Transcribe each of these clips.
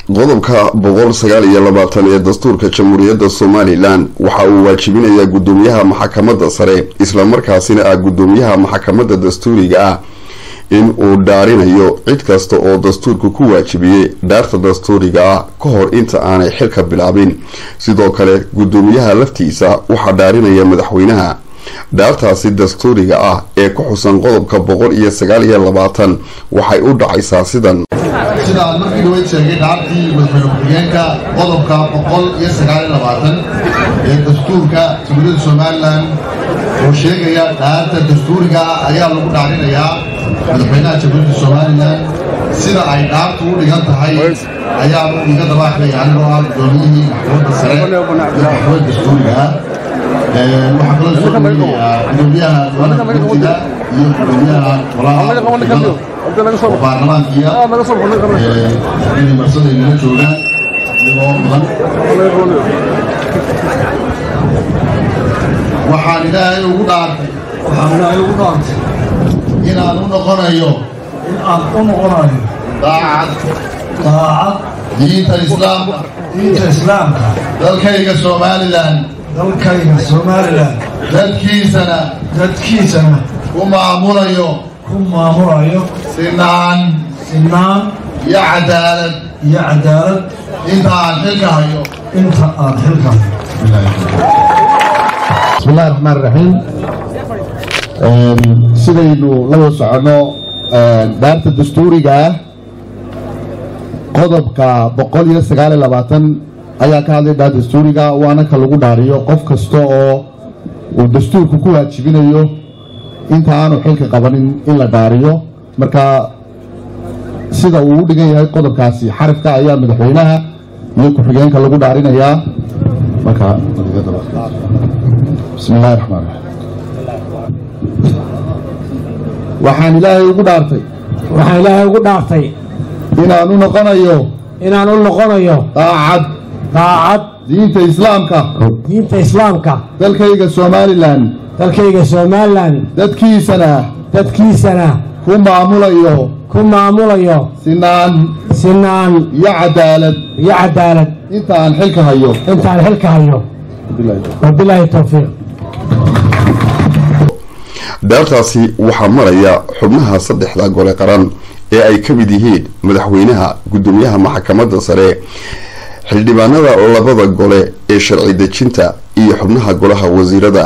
qodobka boqol sagaal iyo labaatan ee dastuurka jamhuuriyadda somalilan waxa uu waajibinayaa guddoomiyaha maxkamadda sare islamarkaasina ah guddoomiyaha maxkamadda dastuuriga ah in uu dhaarinayo cid kasta oo dastuurka ku waajibiyey dhaarta dastuuriga ah ka hor inta aanay xilka bilaabin sidoo kale guddoomiyaha laftiisa waxaa dhaarinaya madaxweynaha dhaartaasi dastuuriga ah ee ku xusan qodobka boqol iyo sagaal iyo labaatan waxay u dhacaysaa sidan sida aan markii dhaweyd sheegay dhaartii madaxweyne ku-xigeenka qodobka boqol iyo sagaal iyo labaatan ee dastuurka jamhuuriyadda somalilan oo sheegaya dhaarta dastuuriga ah ayaa lagu dhaarinayaa madaxweynaha jamhuuriyadda somalilan sida ay dhaartu u dhigan tahay ayaanu iga dabaaxaya anigoo ah guddoomiyihii maxkamadda sare iyo maxkamadda dastuuriga ah waxaa kaloo soo dhaweynayaa gudoomiyaha gobolka guddiga iyo gudoomiyaha golaha wakiilada oo baarlamaankiya inay marsaday nala joogaan iyagoo mudan waxaan ilaahay ugu dhaartay waxaan ilaahay ugu dhaartay inaan u noqonayo in aan u noqonayo daacad daacad diinta islaamka diinta islaamka dalkayga somalilan dalkayga somalilan dadkiisana dadkiisana ku maamulayo ku maamulayo sinaan sinaan iyo cadaalad iyo cadaalad inta aan xilka hayo inta aad xilka bismi illahi raxmaan raxiim sidaynu la wada soconno dhaarta dastuuriga ah qodobka boqol iyo sagaal iyo labaatan ayaa ka hadlay dhaarta dastuuriga waana ka lagu dhaariyo qof kasta oo uu dastuurku ku waajibinayo inta aanu xilka qabanin in la dhaariyo marka sida uu u dhigan yahay qodobkaasi xarifka ayaa madaxweynaha iyo ku-xigeenka lagu dhaarinayaa marka bismi illahi raxmaan raxiim waxaan ilaahay ugu dhaartay waxaan ilaahay ugu dhaartay inaan u noqonayo inaan u noqonayo daacad daacad diinta islaamka diinta islaamka dalkayga somalilan dalkayga somalilan dadkiisana dadkiisana ku maamulayo ku maamulayo sinaan sinaan iyo cadaalad iyo cadaalad inta aan xilka hayo intaan xilka hayo wabilaahi towfiiq dhaartaasi waxaa maraya xubnaha saddexda gole qaran ee ay ka mid yihiin madaxweynaha guddoomiyaha maxkamadda sare xildhibaanada labada gole ee sharci dejinta iyo xubnaha golaha wasiirada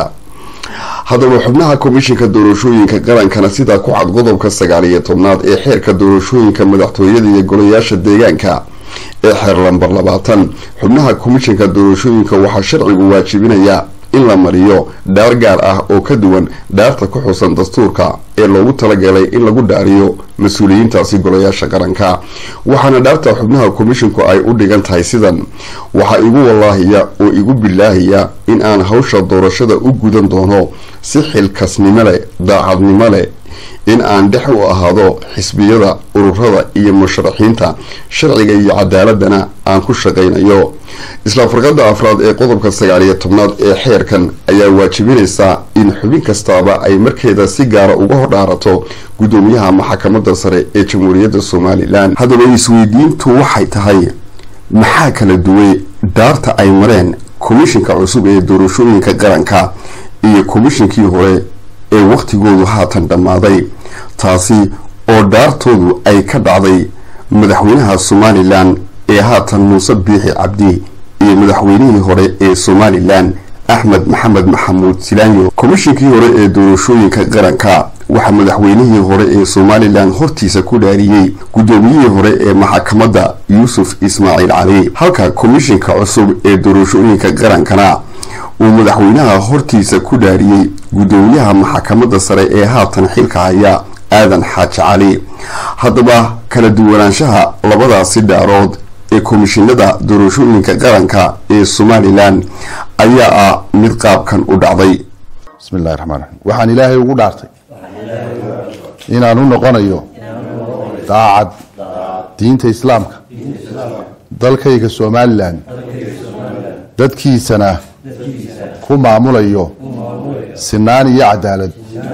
haddaba xubnaha komishinka doorashooyinka qarankana sidaa ku cad qodobka sagaal iyo tobnaad ee xeerka doorashooyinka madaxtooyada iyo golayaasha deegaanka ee xeer lambar labaatan xubnaha komishinka doorashooyinka waxaa sharcigu waajibinayaa in la mariyo dhaar gaar ah oo ka duwan dhaarta ku xusan dastuurka ee loogu talagalay in lagu dhaariyo mas-uuliyiintaasi golayaasha qaranka waxaana dhaarta xubnaha komishinku ay u dhigan tahay sidan waxaa igu wallaahiya oo igu bilaahiya in aan hawsha doorashada u gudan doono si xilkasnimo leh daacadnimo leh in aan dhex u ahaado xisbiyada ururada iyo musharaxiinta sharciga iyo cadaaladana aan ku shaqaynayo isla farqada afraad ee qodobka sagaaliyo tobnaad ee xeerkan ayaa waajibinaysaa in xubin kastaaba ay markeeda si gaara uga hodhaarato guddoomiyaha maxkamadda sare ee jamhuuriyadda somalilan haddaba isweydiintu waxay tahay maxaa kala duway dhaarta ay mareen komishinka cusub ee doorashooyinka qaranka iyo komishinkii hore ee wakhtigoodu haatan dhammaaday taasi oo dhaartoodu ay ka dhacday madaxweynaha somalilan ee haatan muuse biixi cabdi iyo madaxweynihii hore ee somalilan axmed maxamed maxamuud silaanyo komishinkii hore ee doorashooyinka qaranka waxaa madaxweynihii hore ee somalilan hortiisa ku dhaariyey guddoomiyihii hore ee maxkamadda yuusuf ismaaciil cali halka komishinka cusub ee doorashooyinka qarankana uu madaxweynaha hortiisa ku dhaariyey guddoomiyaha maxkamadda sare ee haatan xilka haya aadan xaaji cali haddaba kala duwanaanshaha labadaasi dhaarood ee komishinada doorashooyinka qaranka ee somalilan ayaa ah mid qaabkan u dhacday bismi illahi raxmaan raxiim waxaan ilaahay ugu dhaartay inaan u noqonayo daacad diinta islaamka dalkayga somalilan dadkiisana ku maamulayo sinaan iyo cadaalad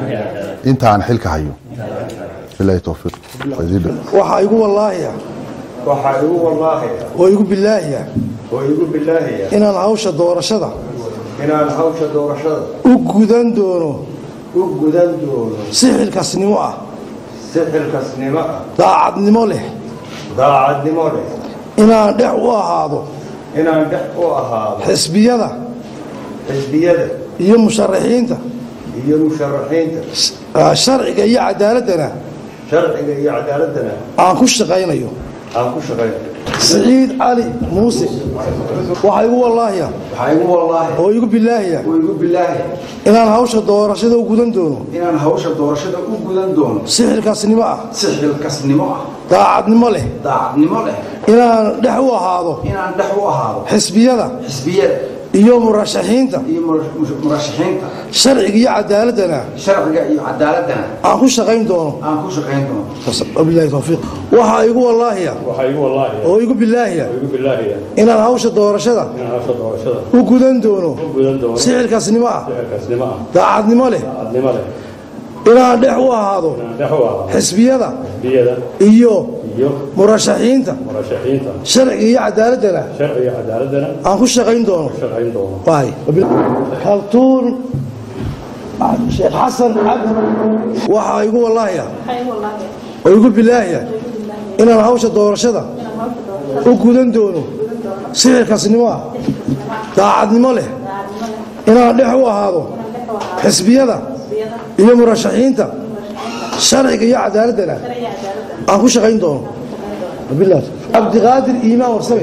inta aan xilka hayo bilahi towfiiq waxaa igu wallaahiya waxaa igu wallaahaya oo igu bilaahiya oo igu bilaahaya inaan hawsha doorashada inaan hawsha doorashada u gudan doono u gudan doono si xilkasnimo ah si xilkasnimo ah daacadnimo leh daacadnimo leh inaan dhex u ahaado inaan dhex u ahaado xisbiyada xisbiyada iyo musharaxiinta iyo musharaxiinta ah, sharciga iyo cadaaladdana sharciga iyo cadaaladana aan ku shaqaynayo aan ku shaqayno siciid cali muuse waxaa igu wallaahiya waxaa igu wallaahi oo igu bilaahiya oo igu bilaahi inaan hawsha doorashada u gudan doono inaan hawsha doorashada u gudan doono si xilkasnimo ah si xilkasnimo ah daacadnimo leh daacadnimo leh inaan dhex u ahaado inaan dhex u ahaado xisbiyada xisbiyada iyo murashaxiinta iyo mura- mush- murashaxiinta sharciga iyo cadaaladdana sharciga iyo cadaaladana aan ku shaqayn doono aan ku shaqayn doono wabilahi towfiiq waxaa igu wallaahiya waxaa igu wallaahi oo igu bilaahiya igu bilaahaya inaan hawsha doorashada inaan hawsha doorashada u gudan doono u gudan doono si xilkasnimo ah xilkasnimo ah daacadnimo leh cadnimo leh inaan dhex u ahaado inaan dhex u ahaado xisbiyada biyada iyo iyo murashaxiinta murashaxiinta sharciga iyo cadaaladdana sharciga cadaaladana aan ku shaqayn doono ku shaqayn doono waay kaltuun sheekh xasan cabdi waxaa igu wallaahiya oo igu bilaahiya inaan hawsha doorashada u gudan doono si xilkasnimo ah daacadnimo leh inaan dhex u ahaado xisbiyada iyo murashaxiinta sharciga iyo cadaaladdana aan ku shaqayn doono wabillahi cabdiqaadir iimaan warsame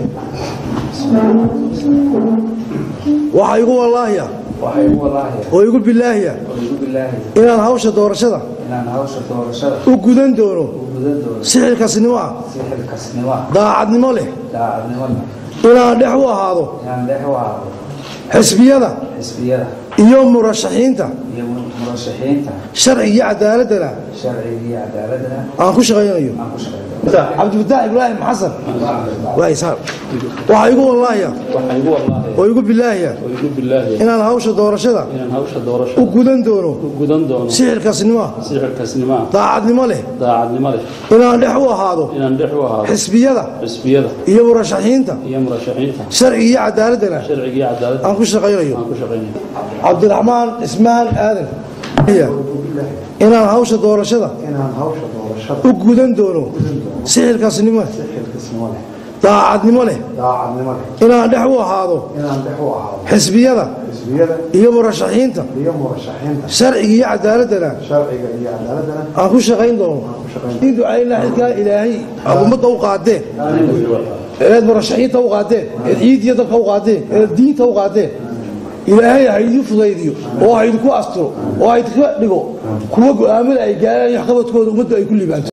waxaa igu wallaahiya waxaa igu wallaahi oo igu bilaahiya oo igu bilaahi inaan hawsha doorashada inaan hawsha doorashada u gudan doono u gudan doono si xilkasnimo ah si xilkasnimo ah daacadnimo leh daacadnimo leh inaan dhex u ahaado inaan dhex u ahaado xisbiyada xisbiyada iyo murashaxiinta iyo murashaxiinta sharciga iyo cadaaladdana sharciga iyo cadaaladana aan ku shaqaynayo aan ku shaqayn cabdifataax ibraahim xasan waa isaar waxaa igu wallaahiya waxaa igu wallaahi oo igu bilaahiya oo igu bilaahaya inaan hawsha doorashada inaan hawsha doorasho u gudan doono u gudan doono si xilkasnimo ah si xilkasnimo ah daacadnimo leh daacadnimo leh inaan dhex u ahaado inaan dhex u ahaado xisbiyada xisbiyada iyo murashaxiinta iyo murashaxiinta sharciga iyo cadaaladdana sharciga iyo cadaaladda aan ku shaqaynayo aan ku shaqaynayo cabdiraxmaan ismaan aadan inaan hawsha doorashada inaan hawsha doorashada u gudan doono si xilkasnimo xilkasnimo leh daacadnimo leh daacadnimo leh inaan dhex u ahaado inaan dhex u ahaado xisbiyada xisbiyada iyo murashaxiinta iyo murashaxiinta sharciga iyo cadaaladdana sharciga iyo cadaaladana aan ku shaqayn doono in ducaynaa xilkaa ilaahay aad ummadda u qaadeen eed murashaxiinta u qaadeen eed ciidiya dadka u qaadeen eed diinta u qaadeen ilaahay ha idin fudaydiyo oo ha idinku asturo oo ha idinka dhigo kuwa go'aamada ay gaaraan iyo waxqabadkooda ummaddu ay ku liibaanto